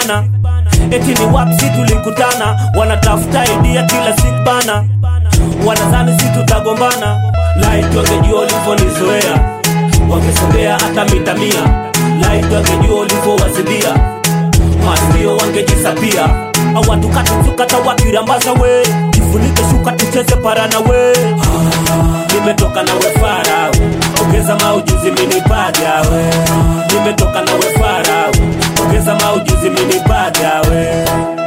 bana eti ni wapsi tulikutana wanatafuta idia kila siku bana wanadhani si tutagombana laiti wangejua ulivyonizoea wangesogea hata mita mia laiti wangejua ulivyowazibia masio wangejisapia awatukatuzukata wakirambaza we jifunike shuka tucheze parana we nimetoka na we farau ongeza maujuzi minipaja we nimetoka na we farau ongeza maujuzi minipaja we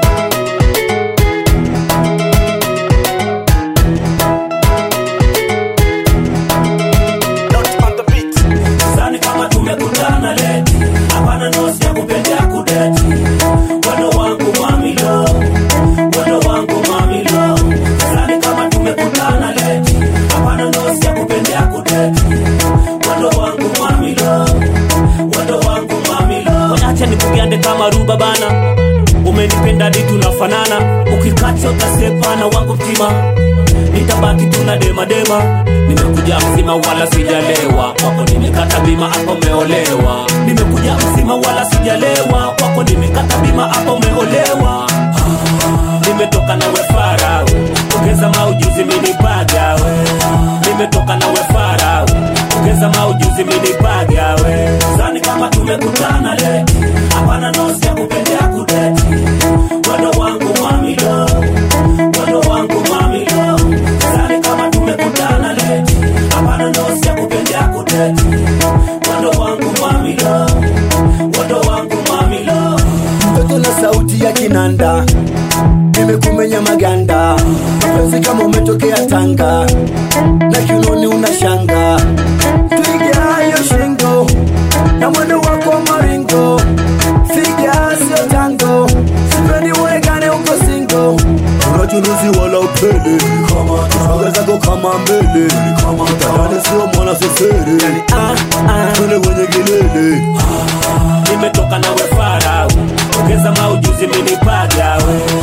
Sidhani kama tumekutana leti, hapana nosi ya kupendea kudeti. Wendo wangu mamilo, wendo wangu mamilo. Sidhani kama tumekutana leti, hapana nosi ya kupendea kudeti. Wendo wangu mamilo, wendo wangu mamilo. Acha nikugande kama ruba bana, umenipenda di tunafanana, ukikacha utasepana wangu mtima nitabaki tuna dema dema nimekuja mzima wala sijalewa kwako nimekata bima hapo umeolewa nimekuja mzima wala sijalewa kwako nimekata bima hapo umeolewa Ah, nimetoka na we farau ongeza maujuzi minipaga we nimetoka na we farau ongeza maujuzi minipaga we zani kama tumekutana leti hapana nosi ya kupendea kudeti wendo wangu mamilo wendo wangu mamilo Sidhani kama tumekutana leti, hapana nosi ya kupendea kudeti. Wendo wangu mamilo, wendo wangu mamilo. mtoto na sauti ya kinanda nimekumenya maganda mapenzi kama umetokea tanga na kiunoni una shanga twiga hayo shingo na mwendo wako wa maringo figa sio tango sipendi uonekane uko singo unachuruzi wala upele swaga zako kama mbele tadani sio mwana sesere twende kwenye kilele Nimetoka na we farau, ongeza maujuzi minipaga we.